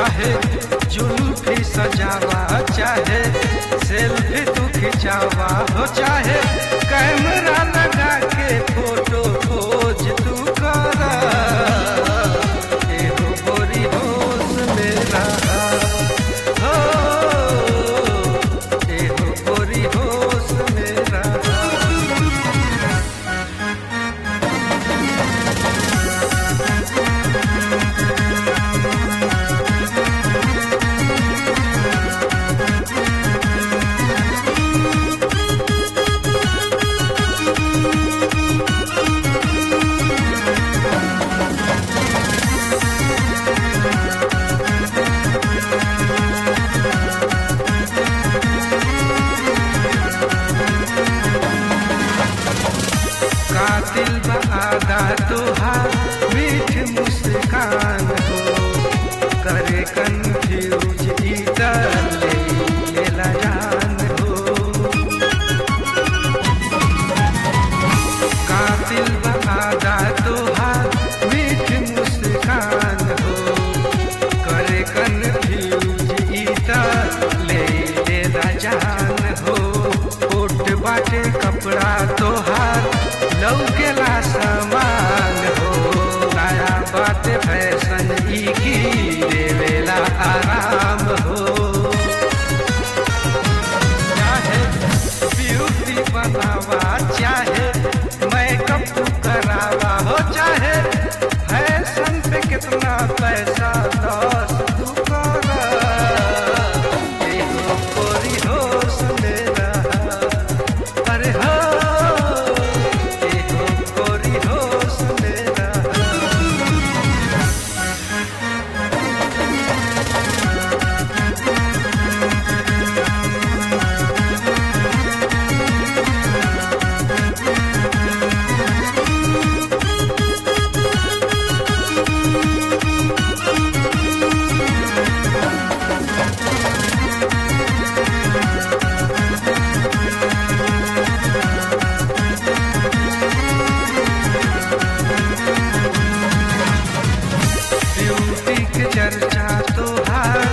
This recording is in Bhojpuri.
चाहे जुल्फी सजावा चाहे सेल्फी तू खिंचावा हो चाहे कैमरा लगा के फोटो खोज तू करा एगो गोरी होश मेरा हो एगो गोरी होश मेरा कातिल बहादा तुहार मीठ मुस्कान हो करे कंफ्यूज इधर ले लेला जान हो कातिल बहादा तुहार मीठ मुस्कान हो करे कंफ्यूज इधर ले लेला जान हो कोट बाटे कपड़ा तोहार लौकेला सामान हो नया बाटे फैशन ई की देवेला आराम हो चाहे ब्यूटी बनावा चाहे मेकअप तू करावा हो चाहे फैशन पे कितना पैसा लॉस तू करा एगो कोरी होश मेरा अरे हो एगो कोरी होश मेरा ब्यूटी के चर्चा तोहार